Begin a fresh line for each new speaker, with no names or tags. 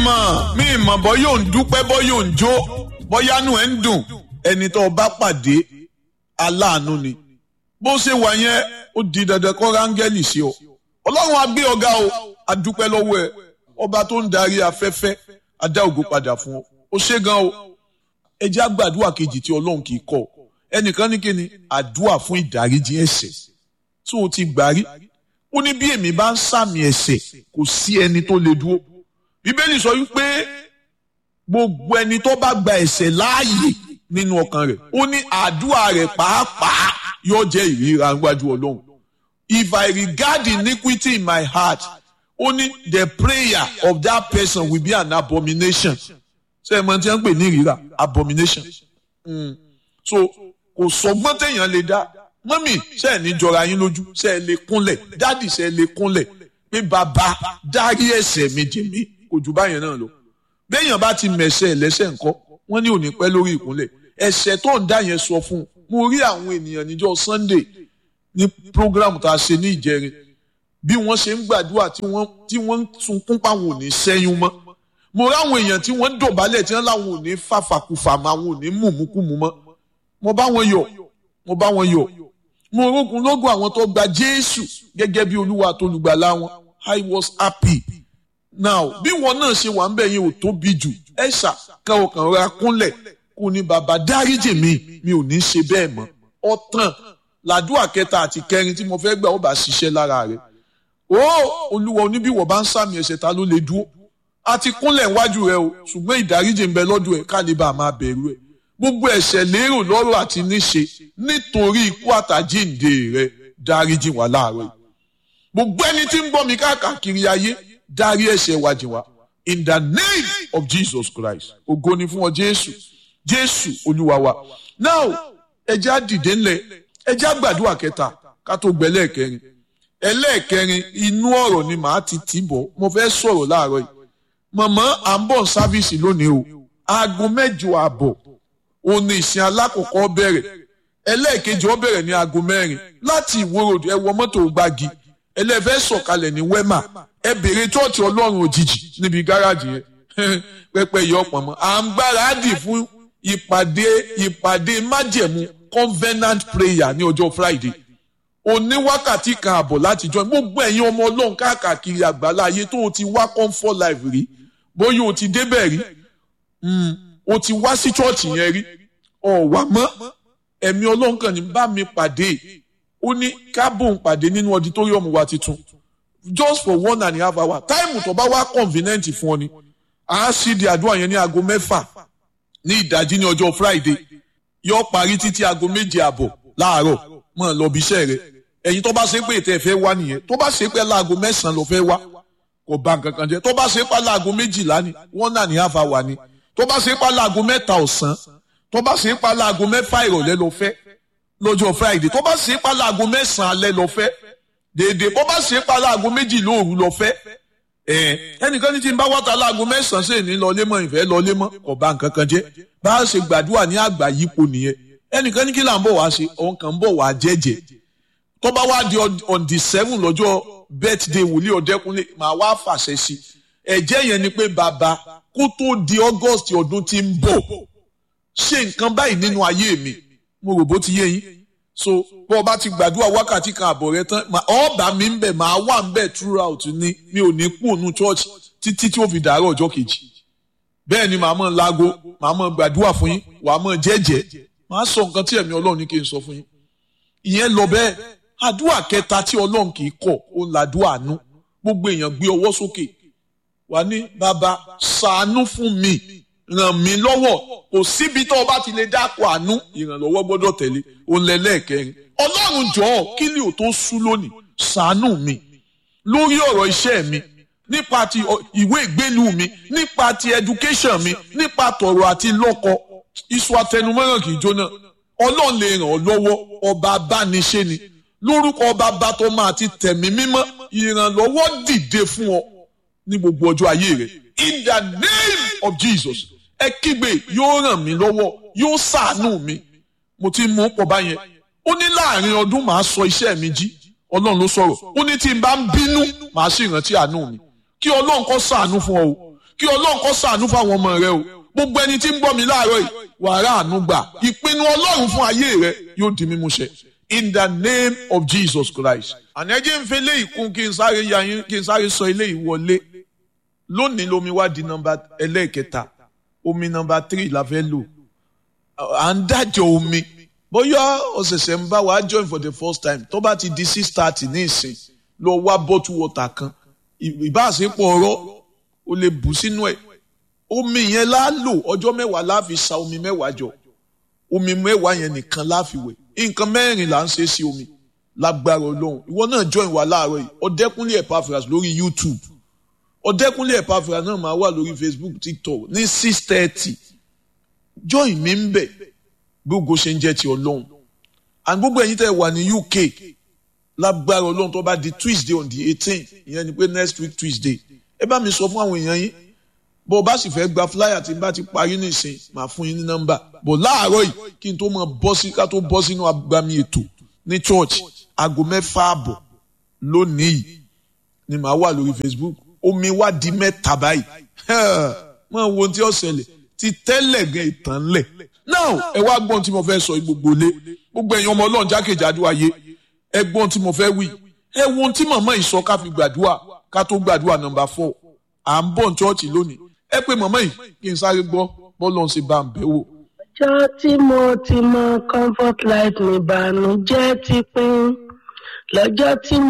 mọ̀ mi mọ̀ bọ́ yóò ń dúpẹ́ bọ́ yóò ń jó bọ́yánú ẹ̀ ń dùn ẹni tó o bá pàdé aláàánú ni bó ṣe wà yẹn ó di dandan kọ́ rángẹ́lì sí ọ ọlọ́run á gbé ọ̀gá o a dúpẹ́ lọ́wọ́ ẹ ọba tó ń darí afẹ́fẹ́ a dá ògo padà fún ọ ó ṣe gan o ẹ jẹ́ àgbàdua kejì tí ọlọ́run kì í kọ́ ẹnìkan ní kíni àdúà fún ìdáríjì ẹ̀ṣẹ̀ tí o ti gbà rí ó ní bí èmi bá ń sàmì ẹ̀ṣẹ̀ kò sí ẹni tó lè dúró bíbélì sọ wípé gbogbo ẹni tó bá gba ẹ̀ṣẹ̀ láàyè nínú ọkàn rẹ̀ ó ní àdúrà rẹ̀ pàápàá yóò jẹ́ ìríra níwájú ọlọ́run if I regard iniquity in my heart only the prayer of that person will be an abomination ṣe é mọ tí wọ́n ń pè ní ìríra abomination mm. so kò sọgbọ́n téèyàn lè dá mọ́mì ṣe é ní jọra yín lójú ṣe é lè kúnlẹ̀ dádì ṣe é lè kúnlẹ̀ pé bàbá dárí ẹ̀ṣẹ̀ mi jì mí kò jù báyẹn náà lọ béèyàn bá ti mẹ̀ṣẹ̀ lẹ́sẹ̀ ńkọ́ wọ́n ní òní pẹ́ lórí ìkúnlẹ̀ ẹ̀ṣẹ̀ tó ń dá yẹn sọ fún un mo rí àwọn ènìyàn níjọ́ Sunday ní program tá a ṣe ní ìjẹrin bí wọ́n ṣe ń gbàdúrà tí wọ́n tí wọ́n ń sunkún páwọn ò ní sẹ́yún mọ́ mo rí àwọn èèyàn tí wọ́n ń dọ̀bálẹ̀ tí wọ́n láwọn ò ní fàfàkùfà mọ́ àwọn ò ní mùmúkùmù mọ́ mo bá wọn yọ̀ mo bá wọn yọ̀ mo rógun lógun àwọn tó gba Jésù gẹ́gẹ́ bí Olúwa àtolùgbàlà wọn I was happy now bí wọn náà ṣe wà ń bẹ̀ yẹn ò tóbi jù ẹ ṣà káwọn kan ra kúnlẹ̀ kò ní bàbá dáríjì mi mi ò ní ṣe bẹ́ẹ̀ mọ́ ọ̀tàn làdúrà kẹta àti kẹrin tí mo fẹ́ gbà ó bá ṣiṣẹ́ lára rẹ̀ ó olúwa oníbíwọ̀ bá ń sàmì ẹ̀ṣẹ̀ ta ló lè dúró a ti kúnlẹ̀ wájú rẹ o ṣùgbọ́n ìdáríjì ń bẹ lọ́dọ̀ ẹ̀ ká lè bá a máa bẹ̀rù ẹ̀ gbogbo ẹ̀ṣẹ̀ lérò lọ́rọ̀ àti níṣe nítorí ikú àtàjíǹde rẹ dáríjì wá láàárọ̀ yìí gbogbo ẹni tí ń gbọ́ mi káàkiri ayé dárí ẹ̀ṣẹ̀ wa jì wá in the name of Jesus Christ ògo ni fún ọ Jésù Jésù olúwa wa now ẹjẹ́ á dìde ńlẹ̀ ẹjẹ́ á gbàdúrà kẹta ká tó gbẹ lẹ́ẹ̀kẹrin ẹlẹ́ẹ̀kẹrin inú ọ̀rọ̀ ni màá ti tì bọ̀ mo fẹ́ sọ̀rọ̀ láàárọ̀ yìí mọ̀mọ́ à ń bọ̀ sáfíìsì lónìí o aago mẹ́jọ àbọ̀ òun ni ìsìn alákọ̀ọ́kọ́ bẹ̀rẹ̀ ẹlẹ́ẹ̀kejì ó bẹ̀rẹ̀ ní aago mẹ́rin láti ìwòrò ẹ wọ mọ́tò gbági ẹlẹ́fẹ́ sọ̀kalẹ̀ ní wẹ́mà ẹ bèrè chọ́ọ̀chì ọlọ́run òjijì níbi gáràjì yẹn pẹpẹ yọ ọ̀pọ̀ mọ́ à ń gbáradì fún ìpàdé ìpàdé májẹ̀mú covenant prayer ní ọjọ́ Friday òní wákàtí kan àbọ̀ láti join gbogbo ẹ̀yin ọmọ ọlọ́run káàkiri àgbàlá ayé tó o ti wá comfort life rí bóyá o ti débẹ̀ rí o ti wá sí chọ́ọ̀chì yẹn rí ọ̀wà mọ́ ẹ̀mí ọlọ́run kan ní bá mi pàdé ó ní kábòm pàdé nínú auditorium wa titun just for one and a half hour táìmù tó bá wá convenient fún ọ ni à á ṣí di àdúrà yẹn ní aago mẹ́fà ní ìdájí ní ọjọ́ Friday yóò parí títí aago méje àbọ̀ láàárọ̀ mọ̀ lọ bí iṣẹ́ rẹ̀ ẹ̀yin tó bá ṣe pé ètò ẹ̀fẹ́ wá nìyẹn tó bá ṣe pé láago mẹ́sàn-án ló fẹ́ wá kò bá nǹkan kan jẹ́ tó bá ṣe pé láago méjìlá ni one and a half hour ni tó bá ṣe pé láago mẹ́ta ọ̀sán tó bá ṣe pé láago mẹ́fà ìrọ̀lẹ́ ló fẹ́ lọ́jọ́ Friday tó bá ṣe pé láago mẹ́sàn-án alẹ́ ló fẹ́ dèdè bó bá ṣe pé láago méjì lóòru ló fẹ́ ẹnìkan ní tí n bá wáta láago mẹ́sàn-án sì ní lọlé mọ́ ìfẹ́ lọlé mọ́ kò bá nǹkan kan jẹ́ bá a ṣe gbàdúrà ní àgbà yípo nìyẹn ẹnìkan ní kí là ń bọ̀ wá ṣe òun kàn ń bọ̀ wá jẹ́jẹ́ tó bá wá di on the seven lọ́jọ́ birthday wòlíì ọ̀dẹ́kunlé màá wá fàṣẹ sí ẹ̀jẹ̀ yẹn ni pé bàbá kó tó di August ọdún tí ń bọ̀ ṣe nǹkan báyìí nínú ayé mi mo rò bó ti yé yín so bó o bá ti gbàdúrà wákàtí kan àbọ̀ rẹ tán ọ̀ọ́bà mi ń bẹ̀ máa wà ń bẹ̀ throughout ní mi ò ní kú òun church títí tí ó fi dàárọ̀ ọjọ́ kejì bẹ́ẹ̀ ni màá mọ̀ láago màá mọ̀ gbàdúrà fún yín wàá mọ̀ jẹ́jẹ́ màá sọ nǹkan tí ẹ̀mí ọlọ́run ní kí n sọ fún yín ìyẹn lọ bẹ́ẹ̀ àdúrà kẹta tí ọlọ́run kì í kọ̀ ó ń làdúrà àánú gbogbo èèyàn gbé ọwọ́ sókè wà ní bàbá ṣàánú fún mi ràn mí lọ́wọ́ kò síbi tó o bá ti lè dákọ̀ àánú ìrànlọ́wọ́ gbọ́dọ̀ tẹ̀lé òun lẹ́lẹ́ẹ̀kẹrin ọlọ́run jọ̀ọ́ kí ni ò tó sú lónìí ṣàánú mi lórí ọ̀rọ̀ iṣẹ́ mi nípa ti ìwé ìgbélu mi nípa ti education mi nípa tọ̀rọ̀ àti lọ́kọ iṣu atẹnumọ́ràn kì í jóná ọlọ́run lè ràn ọ́ lọ́wọ́ ọba abániṣe ni lórúkọ ọba bàtọ́ máa ti tẹ̀mí mímọ́ ìrànlọ́wọ́ dìde fún ọ ní gbogbo ọjọ́ ayé rẹ in the name of Jesus ẹ kígbe yóò ràn mí lọ́wọ́ yóò ṣàánú mi mo ti mú pọ̀ báyẹn ó ní láàrin ọdún màá sọ iṣẹ́ mi jí ọlọ́run ló sọ̀rọ̀ ó ní tí n bá ń bínú màá sì rántí àánú mi kí ọlọ́run kó ṣàánú fún ọ o kí ọlọ́run kó ṣàánú fáwọn ọmọ rẹ o gbogbo ẹni tí ń gbọ́ mi láàárọ̀ yìí wàrà àánú gbà ìpinnu ọlọ́run fún ayé rẹ yóò di mímú ṣẹ in the name of Jesus Christ. àní ẹjẹ́ ń fi eléyìí kún kí n sáré ya yín kí n sáré sọ eléyìí wọlé lónìí lomi wá di nọ́mbà ẹlẹ́ẹ̀kẹta omi nọ́mbà tírì la fẹ́ lò à ń dájọ́ omi bóyá ọ̀sẹ̀sẹ̀ ń bá wa join for the first time tó bá ti di six thirty ní ìsìn lọ wá bottle water kan ìbáṣepọ̀ ọ̀rọ̀ o lè bù sínú ẹ̀ omi yẹn la lò ọjọ́ mẹ́wàá la fi sa omi mẹ́wàá jọ omi mẹ́wàá yẹn nìkan la fi wẹ̀ nǹkan mẹ́rin là ń ṣe sí omi lágbára ọlọ́run ìwọ náà join wa láàárọ̀ yìí ọ̀dẹ́kúnlé Epaphras lórí YouTube ọ̀dẹ́kúnlé Epaphras náà máa wà lórí Facebook TikTok ní six thirty join mi ń bẹ̀ gbogbo ṣe ń jẹ́ ti ọlọ́run and gbogbo ẹ̀yin tẹ́ wà ní UK lágbára ọlọ́run tó bá di Tuesday on the eighteen ìyẹn ni pé next week Tuesday ẹ bá mi sọ fún àwọn èèyàn yín bó o bá sì fẹ́ gba flyer tí n bá ti parí nìsín màá fún yín ní nọ́mbà bó láàárọ̀ yìí kí n tó mọ bọ́ sí ká tó bọ́ sínú agbami ètò ní church aago mẹ́fà àbọ̀ lónìí yìí ni màá wà lórí Facebook omi wá di mẹ́ta báyìí mọ wo ohun tí ó ṣẹlẹ̀ ti tẹ́lẹ̀ gan ìtàn lẹ̀ now ẹ wá gbọ́n tí mo fẹ́ sọ gbogbo lé gbogbo ẹ̀yin ọmọ ọlọ́run jákèjádò ayé ẹ gbọ́n tí mo fẹ́ wí ẹ wo ohun tí màmá yìí sọ ká fi gbàdúrà ká tó gbàdúrà nọ́mbà four à ń bọ̀ ní chọ́ọ̀chì lónìí ẹ pé màmá yìí kí n sáré gbọ́ bọ́lọ̀ ń ṣe bá ń bẹ̀ wò.
ọjọ́ tí mo ti mọ comfort life ní ìbànújẹ́ ti pín lọ́jọ́ tí mo.